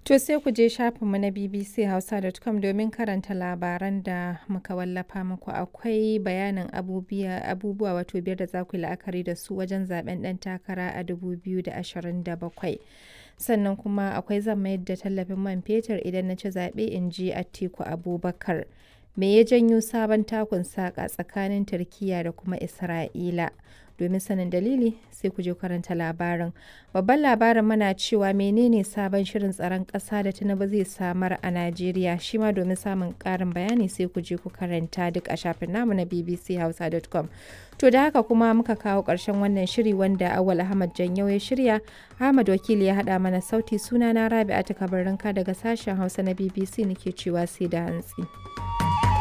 To sai ku je shafinmu na bbchausa.com domin karanta labaran da muka wallafa muku akwai bayanin abubuwa wato biyar da za ku yi la'akari da su wajen zaben ɗan takara a 2027. Sannan kuma akwai zan mayar da tallafin man fetur idan na ci zaɓe in ji Atiku Abubakar. Me ya janyo sabon takun saƙa tsakanin Turkiyya da kuma Isra'ila? Domin sanin dalili sai ku je karanta labarin. Babban labarin mana cewa menene sabon shirin tsaron ƙasa da Tinubu zai samar a Najeriya shi ma domin samun ƙarin bayani sai ku je ku karanta duk a shafin namu na bbchausa.com. To da haka kuma muka kawo ƙarshen wannan shiri wanda Awal Ahmad Janyau ya shirya, Ahmad Wakili ya haɗa mana sauti sunana Rabi'atu Kabarinka daga sashen Hausa na BBC nake cewa sai da hantsi.